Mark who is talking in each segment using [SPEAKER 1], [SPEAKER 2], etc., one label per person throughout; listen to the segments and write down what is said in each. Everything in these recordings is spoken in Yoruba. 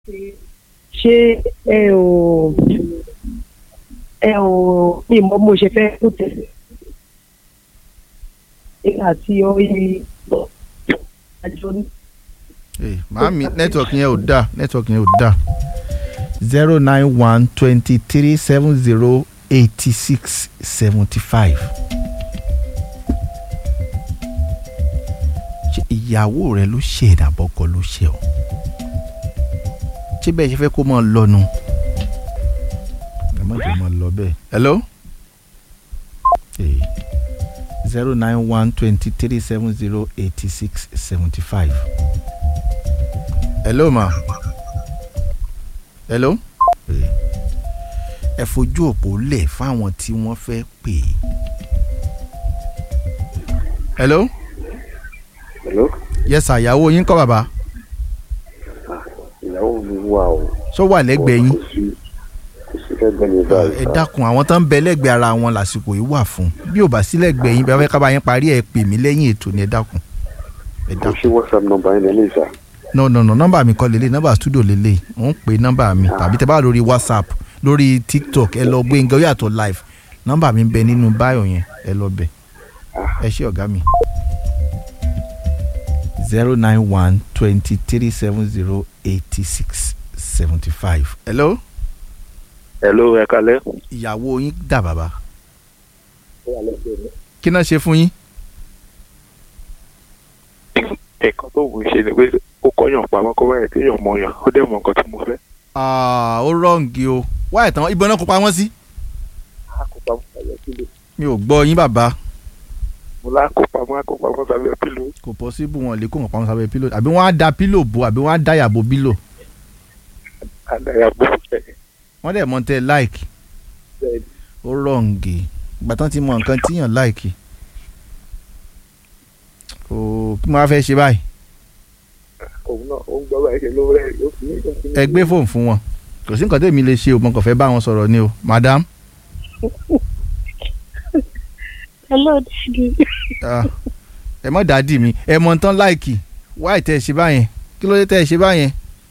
[SPEAKER 1] ṣé ẹ ò ẹ ò ní ìmọ̀ mo ṣe fẹ́ kó tẹ̀lé nígbà tí ó yí àjọ ní.
[SPEAKER 2] Hey, màámi network yẹn ò dáa network yẹn ò dáa zero nine one twenty three seven zero eighty six seventy five. ṣé ìyàwó rẹ ló ṣe ìdàbọ̀kọ ló ṣe ọ́ ṣé bẹ́ẹ̀ ṣe fẹ́ kó máa lọ́nu ẹ má jẹ́ máa lọ bẹ́ẹ̀. hello zero nine one twenty three seven zero eighty six seventy five. hello ma hello ẹ fojú òpó lẹ̀ fáwọn tí wọ́n fẹ́ pè é. hello
[SPEAKER 3] Hello?
[SPEAKER 2] yes sir ìyàwó yín kọ́ bàbá
[SPEAKER 3] ìyàwó mi wà o.
[SPEAKER 2] ṣó wà lẹ́gbẹ̀ẹ́ yín
[SPEAKER 3] kò sí kò sí lẹ́gbẹ̀ẹ́ mi báyìí.
[SPEAKER 2] ẹ dákun àwọn tó ń bẹ lẹ́gbẹ̀ẹ́ ara wọn lásìkò yìí wà fún bí ò bá sí lẹ́gbẹ̀ẹ́ yín bí wọ́n fẹ́ ká bá yín parí ẹ̀ pè mí lẹ́yìn ètò ni ẹ dákun ẹ
[SPEAKER 3] kò
[SPEAKER 2] dákun.
[SPEAKER 3] sí whatsapp number yẹn lẹ́lẹ́ sà.
[SPEAKER 2] no no no nọ́mbà mi kọ́ lélẹ̀ nọ́mbà studio lélẹ̀ mò ń pè nọ́mbà mi tàbí tẹ́ bá wà lórí whatsapp lórí tiktok ẹ lọ gbé nǹkan ó yàtọ̀ live nọ́mbà mi ń bẹ nínú báyọ̀ yẹn ẹ lọ bẹ̀ ẹ ṣé ọ̀gá mi. zero nine one twenty three seven zero eighty six seventy five. hello
[SPEAKER 3] hello ẹ kalẹ́.
[SPEAKER 2] ìyàwó yín dà bàbá kí náà ṣe fún yín.
[SPEAKER 3] nǹkan tó wù ú ṣe ni pé ó kọ́yàn pamọ́ kó báyìí kéèyàn mọ yàn ó dẹ̀ mọ nǹkan tí mo fẹ́.
[SPEAKER 2] Ah, ó rọ́ǹgì o wáyé tán ìbọn náà kó pamọ́ sí.
[SPEAKER 3] a kò pamọ́ sábẹ́ pílò.
[SPEAKER 2] mi ò gbọ́ yín bàbá
[SPEAKER 3] mo lá kó pamọ́ a kó pamọ́ sábẹ́ pílò.
[SPEAKER 2] kò pọ́síbù wọn lè kó wọn pamọ́ sábẹ́ pílò àbí wọ́n á da pílò bo àbí wọ́n á da yàbò bílò
[SPEAKER 3] àdàyà bó fẹ́.
[SPEAKER 2] wọ́n dẹ̀ mọ̀ tẹ́ láìkì
[SPEAKER 3] bẹ́ẹ̀ni
[SPEAKER 2] ó rọ́ǹgì ìgbà tán ti mọ nǹkan tíyàn láìkì kò kí mo wá fẹ́ ṣe báyìí
[SPEAKER 3] òun náà ó ń gbọ́ báyìí ṣe ló rẹ̀ ó fi ní ìjọba.
[SPEAKER 2] ẹ gbé fóònù fún wọn kò sí nǹkan tèmi lè ṣe o mo kàn fẹ́ bá wọn sọ̀rọ̀ ni o madam
[SPEAKER 1] hello daddy.
[SPEAKER 2] ah, ẹ mọ̀ dádì mi ẹ mọ̀ tán láìkì wáì tẹ́ ẹ ṣe báyẹn kí ló dé tẹ́ ẹ ṣe báyẹn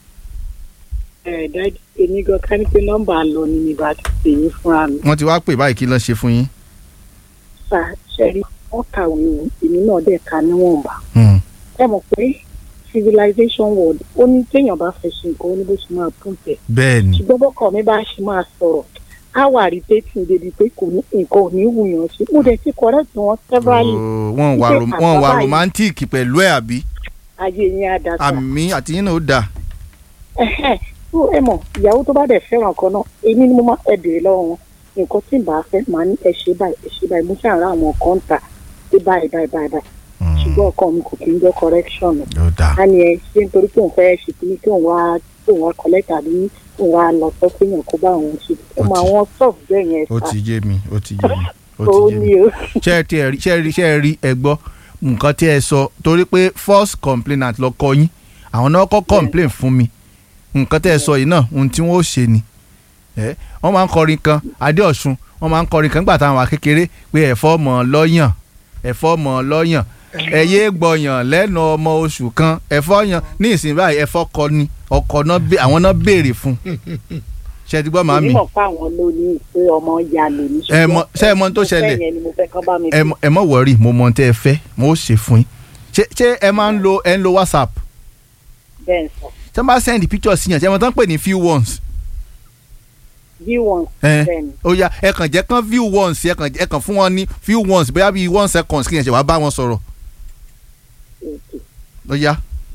[SPEAKER 1] ẹ dájú èmi gan ká ní pé nọ́mbà lọ ni mi bá ti pè yín fúnra mi.
[SPEAKER 2] wọ́n ti wá pè báyìí kí ló ṣe fún yín.
[SPEAKER 1] sà ṣẹ́rí wọ́n kàwé o èmi náà dẹ̀ ka níwọ̀nba.
[SPEAKER 2] Hmm.
[SPEAKER 1] ẹ mọ̀ pé civilization world ó ní téèyàn bá fẹ́ ṣe nǹkan ó ní bó ṣe máa tún tẹ̀.
[SPEAKER 2] bẹ́ẹ̀ ni
[SPEAKER 1] ṣùgbọ́n bọ́kọ̀ mi bá ṣe máa sọ̀rọ̀ á wà rí dating débi pé kò ní nǹkan ò ní wùyàn sí. mo dẹ̀ ti correct wọn severally
[SPEAKER 2] Oh, wọ́n wà rom-
[SPEAKER 1] Ṣé
[SPEAKER 2] wọ́n wà
[SPEAKER 1] àbábá yìí-
[SPEAKER 2] romantic pẹ̀lú ẹ̀ àbí
[SPEAKER 1] ayé yẹn á dá sà.
[SPEAKER 2] àmì àti yín náà ó dáa.
[SPEAKER 1] Ẹ̀hẹ́n. tó ẹ mọ̀ ìyàwó tó bá dẹ̀ fẹ́ràn kan náà èmi ni mo máa ẹ béèrè lọ́wọ́ wọn nǹkan tí n bá fẹ́ màá ní ẹ ṣe báyìí ẹ ṣe báyìí mo ṣàrà àwọn kan ń ta pé báyìí báyìí báyìí báyìí
[SPEAKER 2] Hmm,
[SPEAKER 1] ṣùgbọ́n ọkọ mi kò kí ń jẹ́ correction o.
[SPEAKER 2] ó dáa.
[SPEAKER 1] a ní ẹ ṣe nítorí pé òun fẹ́ ṣe kí ní kí òun wá kí òun wá collect àbí kí òun wá lọ sọ pé èèyàn kó bá òun ṣe ó mọ
[SPEAKER 2] Ó ti-
[SPEAKER 1] àwọn soft bẹ́ẹ̀ yẹn
[SPEAKER 2] ó
[SPEAKER 1] sá
[SPEAKER 2] ti yé mi ó ti yé mi ó
[SPEAKER 1] ó
[SPEAKER 2] ti yé mi.
[SPEAKER 1] ní o.
[SPEAKER 2] ṣé ẹ ti ẹ rí ṣé ẹ rí ṣé ẹ rí ẹ gbọ́ nǹkan tí ẹ sọ torí pé first complainant lọ kọ yín àwọn náà kọ́ complain fún mi nǹkan tẹ́ ẹ sọ yìí náà ohun tí wọ́n ó ṣe ni ẹ wọ́n máa ń kọrin kan adéọ̀sùn wọ́n máa ń kọrin kan nígbà táwọn wà kékeré pé ẹ̀fọ́ mọ̀ lọ́yàn ẹ̀fọ́ mọ̀ lọ́yàn ẹ̀yẹ́ gbọ̀yàn lẹ́nu ọmọ oṣù kan ẹ̀fọ́ yan ní ìsìn báyìí ẹ̀fọ́ kọ ni ọkọ̀ náà bè- àwọn náà béèrè fún ṣe ti gbọ́ màmí
[SPEAKER 1] onímọ̀ fáwọn ló ní pé ọmọ ya lè ní
[SPEAKER 2] Ẹ mọ̀- ṣé ẹ mọ̀ ohun tó
[SPEAKER 1] mo fẹ́
[SPEAKER 2] ṣẹlẹ̀?
[SPEAKER 1] yẹn ni mo fẹ́ kán bá mi
[SPEAKER 2] ẹ mọ- ẹ mọ wọrí mo mọ ohun tẹ́ ẹ fẹ́ mo ó ṣe fún yín ṣé ṣé ẹ máa ń lo ẹ ń lo whatsapp
[SPEAKER 1] bẹ́ẹ̀ sọ
[SPEAKER 2] tí wọ́n bá send picture sí yàn ṣé ẹ mọ̀ tán pè ní view once
[SPEAKER 1] view one
[SPEAKER 2] ẹ
[SPEAKER 1] bẹ́ẹ̀ ni
[SPEAKER 2] ó yá ẹ kàn jẹ́ kán view once ẹ kàn ẹ kàn fún wọn ní view once bóyá bíi one seconds kí yẹn ṣe wàá bá wọn sọ̀rọ̀
[SPEAKER 1] Okay.
[SPEAKER 2] ó yá.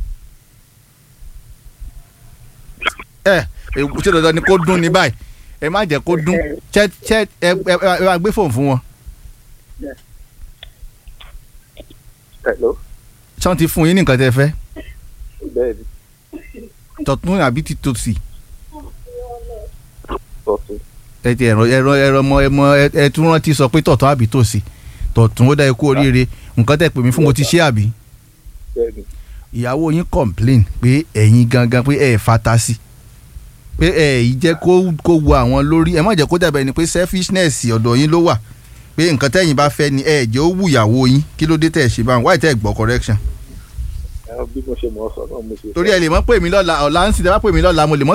[SPEAKER 2] ẹ ẹ ṣé dandan ni kó dún ní báyìí ẹ má jẹ́ kó dún ṣé ṣé ẹ ẹ ẹ máa gbé fóònù fún wọn
[SPEAKER 3] hello
[SPEAKER 2] ṣé wọ́n ti fún yín ní nǹkan tẹ́ ẹ fẹ́
[SPEAKER 3] bẹ́ẹ̀ni
[SPEAKER 2] tọ̀tún àbí ti tòsì.
[SPEAKER 3] tọ́tún
[SPEAKER 2] ẹ ti ẹ̀rọ ẹ̀rọ ẹ̀rọ ọmọ ẹmọ ẹ tún rántí sọ pé tọ̀tún àbí tòsí tọ̀tún ó dá ikú oríire nǹkan tẹ̀ pè mí fún mo ti ṣe àbí.
[SPEAKER 3] bẹ́ẹ̀ni
[SPEAKER 2] ìyàwó yín complain pé ẹ̀yin gangan pé ẹ̀ fata sí pé ẹ̀ yìí jẹ́ kó kó wo àwọn lórí ẹ má jẹ́ kó dàbẹ̀ ni pé selfishness ọ̀dọ̀ yín ló wà pé nǹkan tẹ́yìn bá fẹ́ ni ẹ̀ jẹ́ ó wù ìyàwó yín kí ló dé tẹ̀ ṣe báwọn wáyé tẹ̀ gbọ́ correction.
[SPEAKER 3] ẹ bí mo ṣe mọ̀ ọ́ sọ náà mo ṣe.
[SPEAKER 2] torí ẹ lè mọ̀ pè mí lọ́la ọ̀la ń sì tẹ́ bá pè mí lọ́la mo lè mọ̀